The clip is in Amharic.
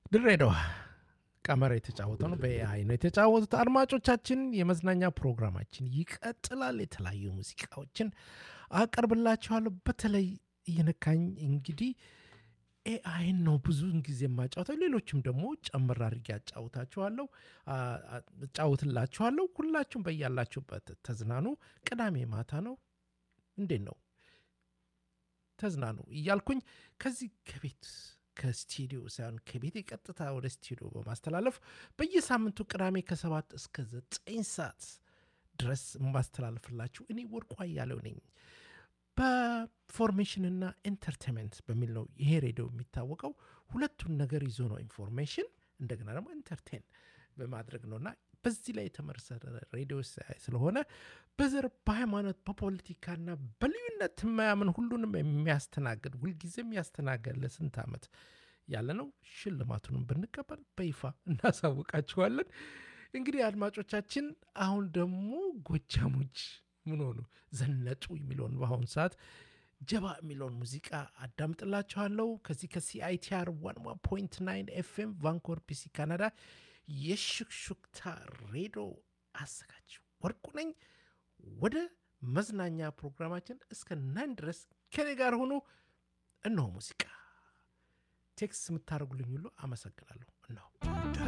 ድሬዳዋ ቀመር የተጫወተው ነው። በኤአይ ነው የተጫወቱት። አድማጮቻችን፣ የመዝናኛ ፕሮግራማችን ይቀጥላል። የተለያዩ ሙዚቃዎችን አቀርብላችኋለሁ። በተለይ እየነካኝ እንግዲህ ኤአይን ነው ብዙውን ጊዜ የማጫወተው። ሌሎችም ደግሞ ጨምር አድርጌ አጫውታችኋለሁ እጫውትላችኋለሁ። ሁላችሁም በያላችሁበት ተዝናኑ። ቅዳሜ ማታ ነው። እንዴት ነው ተዝናኑ እያልኩኝ ከዚህ ከቤት ከስቱዲዮ ሳይሆን ከቤት ቀጥታ ወደ ስቱዲዮ በማስተላለፍ በየሳምንቱ ቅዳሜ ከሰባት እስከ ዘጠኝ ሰዓት ድረስ የማስተላልፍላችሁ እኔ ወርቁ አያሌው ነኝ። በኢንፎርሜሽንና ኢንተርቴንመንት በሚል ነው ይሄ ሬዲዮ የሚታወቀው። ሁለቱን ነገር ይዞ ነው ኢንፎርሜሽን እንደገና ደግሞ ኢንተርቴን በማድረግ ነውና በዚህ ላይ የተመሰረተ ሬዲዮ ስለሆነ በዘር በሃይማኖት በፖለቲካና በልዩነት የማያምን ሁሉንም የሚያስተናግድ ሁልጊዜም ያስተናገድ ለስንት ዓመት ያለ ነው። ሽልማቱንም ብንቀበል በይፋ እናሳውቃችኋለን። እንግዲህ አድማጮቻችን፣ አሁን ደግሞ ጎጃሞች ምን ሆኑ ዘነጡ የሚለውን በአሁኑ ሰዓት ጀባ የሚለውን ሙዚቃ አዳምጥላችኋለሁ። ከዚህ ከሲአይቲአር ዋን ዋን ፖይንት ናይን ኤፍኤም ቫንኮር ፒሲ ካናዳ የሹክሹክታ ሬዲዮ አዘጋጅ ወርቁ ነኝ። ወደ መዝናኛ ፕሮግራማችን እስከ ናን ድረስ ከኔ ጋር ሆኖ እነሆ ሙዚቃ ቴክስት የምታደርጉልኝ ሁሉ አመሰግናለሁ። እነሆ